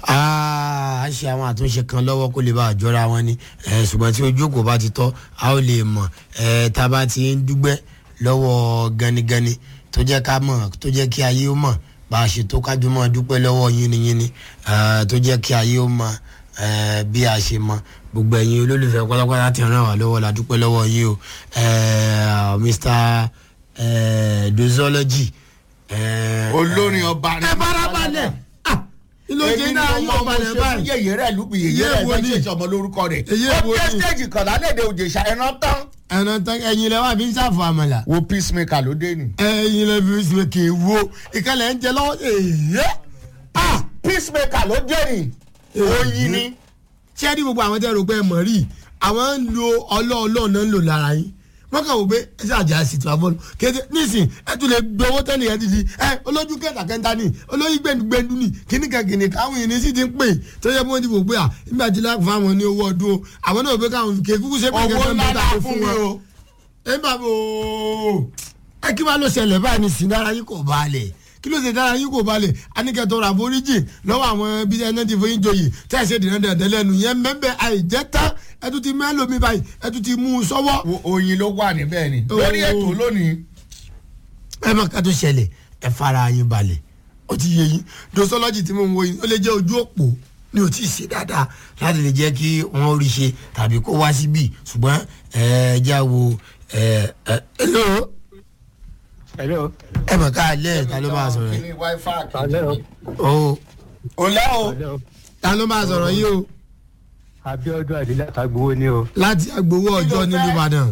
a ṣe àwọn àtúnṣe kan lọ́wọ́ kó lè bá àjọra wọn ni eh, ṣùgbọ́n tí ojú kò bá ti tọ́ a ó lè mọ̀ eh, tá a bá ti ń dúgbẹ́ lọ́wọ́ ganigani tó jẹ́ ká mọ̀ tó jẹ́ kí ayé ó mọ̀ bá a ṣe tó kájú mọ́ dúpẹ́ lọ́wọ́ yínníyínní eh, tó jẹ́ kí ayé ó mọ̀ eh, bí a ṣe mọ̀ gbogbo ẹ̀yin olólùfẹ́ pátápátá ti ràn wá lọ́wọ́ la dúpẹ́ lọ́wọ́ yín o eh, Mr eh, dozology. Eh, olórin ọba ẹ farabalẹ̀ ah ilé oúnjẹ náà yóò balẹ̀ báyìí. yẹyẹ rẹ lùpì yẹyẹ Yeye rẹ wo fẹ́ ni? ṣèṣe ọmọ lórúkọ rẹ Yeye ó wo dé ni? stage kan lálẹ́dẹ̀ òjèṣà ẹran tán. ẹ̀nà tán ẹ̀yin lẹ wà fi ń ṣàfù àmàlà. wo peacemaker ló dé ni. ẹ̀yin lẹ fi ṣe kì í wo ìkàlẹ̀ ń jẹ lọ́wọ́ èyí. ah peacemaker ló dé ni oyin ni. ṣé ní gbogbo àwọn tẹ́ rò pé ẹ mọ̀ rí àwọn ń lo ọlọ́ọ̀lọ́ọ̀ náà ń lò lára yín wọ́n kàn wò pé ẹ ṣe àjà sí tó àbọ̀lù kéde nísìn ẹ tún lè gbé owó tẹ́lẹ̀ yẹn ti di ẹ olójú kẹta kẹta ni olóyún gbẹndugbẹndu ni kíní kan kìnìún káwọn yìí ní sí ti ń pè tó yẹ kí wọ́n ti wò pé à nígbà tí láti fáwọn ní owó ọdún o àwọn náà wò pé káwọn kéé kúkú ṣe pé owó kẹta ń ńlá bẹ́ta la kó fún fún mi wọn o. ẹ bá bò ó ẹ kí wàá lọ ṣẹlẹ̀ báyìí ní sinara yín kò balẹ̀ kí ló ṣe dára yín kò balẹ̀ anikẹ́tọ̀ ra foríjì lọ́wọ́ àwọn bí ẹni tí fún yín joyè tẹ́ ẹ ṣe dìran dandan lẹ́nu yẹn mẹ́bẹ̀ àìjẹ́ tán ẹ tún ti mẹ́lòmí báyìí ẹ tún ti mú un sọ́wọ́. Wo- oyin ló wà níbẹ̀ ni. Oh. lórí ètò lónìí. ẹ má ká tó ṣẹlẹ̀ ẹ fara yín balẹ̀ ó ti yé yín dosology tí mo ń wo yín ó lè jẹ́ ojú òpó ni ò tí ì ṣe dáadáa láti lè jẹ́ kí wọ́n rí ṣe tàbí kó wá síbí ṣùgbọ́n ẹ já wo ẹ ẹ hello hello ẹ mọ̀ ká lẹ́ẹ̀ ta ló máa sọ̀rọ̀ yìí. Kíní Wi-Fi hello kejì. o o lẹ́ o. hello ta ló máa sọ̀rọ̀ yìí o abiodun adila tagbowo ni o láti agbowó ọjọ́ fẹ́? nílùú Ìbàdàn.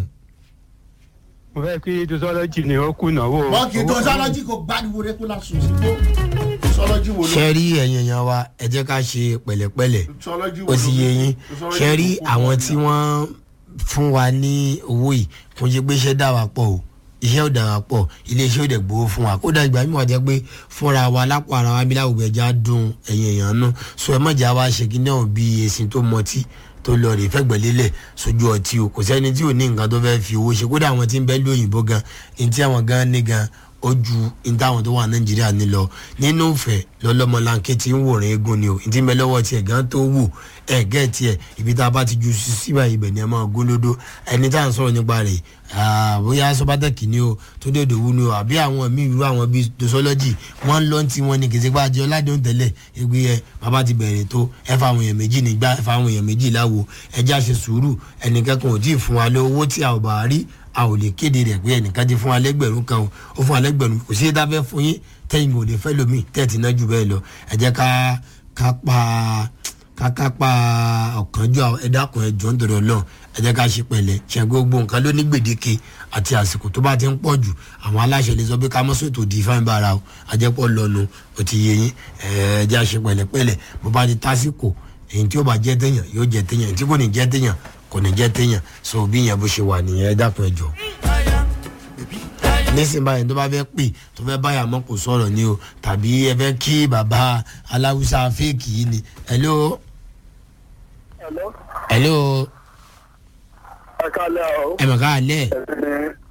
mo fẹ́ kí dosology ni ó kùnà wo. wọ́n kì í tó sọ́lọ́jì kò gbádùn rẹ kó lásùn sí tó. sọ́lọ́jì wo ló. ṣe rí ẹ̀yin èèyàn wa ẹ jẹ́ ká ṣe pẹ̀lẹ́pẹ̀lẹ́ sọ́lọ́jì wo ó ló. ti yé yín Sọ́lọ́jì ṣe rí kò kú àwọn wọn tí ni. wọ́n fún wa ní owó yìí kò ṣe pé iṣẹ́ dà wá pọ̀ o iṣẹ́ ò dà wá pọ̀ iléeṣẹ́ ò dẹ̀ gbowó fún wa kódà ìgbà mímọ̀ jẹ́ pé fúnra wa lápò ara wa bí láwùjọ ẹja dùn ẹ̀yin èèyàn náà so ẹ mọ̀jà wa ṣe kí náà bí èsìn tó mọtí tó lọ rè fẹ́gbẹ̀lélẹ̀ sójú ọtí o kò sẹ́ni tí ò ní nǹkan tó fẹ́ fi owó ṣe kódà àwọn tí ń bẹ lóyìnbó gan ní tí àwọn gan ní gan ó ju ní táwọn tó wà nàìjíríà ní lọ nínú ìfẹ́ lọ́lọ́mọlanké tí ń wòran eégún ni o ní tí ń bẹ lọ́wọ́ tiẹ̀ gan tó wù ẹ̀ gẹ́ tiẹ̀ ibi tá a bá ti ju sí síbà ibẹ̀ ni ẹ máa gólódó ẹni tá à ń sọ̀rọ̀ nípa rẹ̀ ah, bóyá sọ́bátẹ́kì ni o tó dé òdòwú ni o àbí àwọn míì irú àwọn bíi dosology wọ́n ń lọ tí wọ́n ní kìsìpá àjọ ọ̀làdéhùn tẹ́lẹ̀ ẹgbẹ́ ẹ bàbá ti bẹ̀rẹ̀ tó ẹ fa àwọn èèyàn méjì nígbà ẹ fa àwọn èèyàn méjì láwo ẹ já ṣe sùúrù ẹnìkankan ò tí ì fún wa lé owó tí a ò bá rí a ò lè kéde rẹ̀ pé ẹnìkan ti fún wa lẹ́gbẹ̀rún kan o ó fún wa lẹ́gbẹ̀rún kò sí ẹ̀dá fẹ́ fún yín tẹ́yìn kò lè fẹ́ lómi tẹ́ẹ̀tì náà jù bẹ́ẹ̀ lọ ẹ jẹ́ ká ká pa ká ká pa ọ̀kánjọ́ ẹ̀dá kan ẹ̀jọ̀ ń dọ̀rọ̀ náà ẹ jẹ́ ká ṣe pẹ̀lẹ́ ṣe gbogbo nǹkan ló ní gbèdéke àti àsìkò tó bá ti ń pọ̀ jù àwọn aláṣẹ lè sọ pé ká mọ́sọ̀ tó di fáin bára o àjẹpọ̀ lọ́nu ó ti yé yín ẹ jẹ́ àṣẹ pẹ̀lẹ́pẹ̀lẹ́ bó bá ti tásìkò èyí tí ó bá jẹ́ téèyàn yóò jẹ́ téèyàn èyí tí kò ní jẹ́ téèyàn kò ní jẹ́ téèyàn so bí ìyẹn bó ṣe wà nìyẹn ẹ dákun ẹ jọ nísìnyí báyìí tó bá fẹ́ pè tó fẹ́ báyà mọ́ kò sọ̀rọ̀ ni o tàbí ẹ fẹ́ kí bàbá aláwùsá fèkì yìí ni hello Hello. hello ẹ kálẹ̀ o. ẹ mọ̀ ká lẹ̀ ẹ̀sìn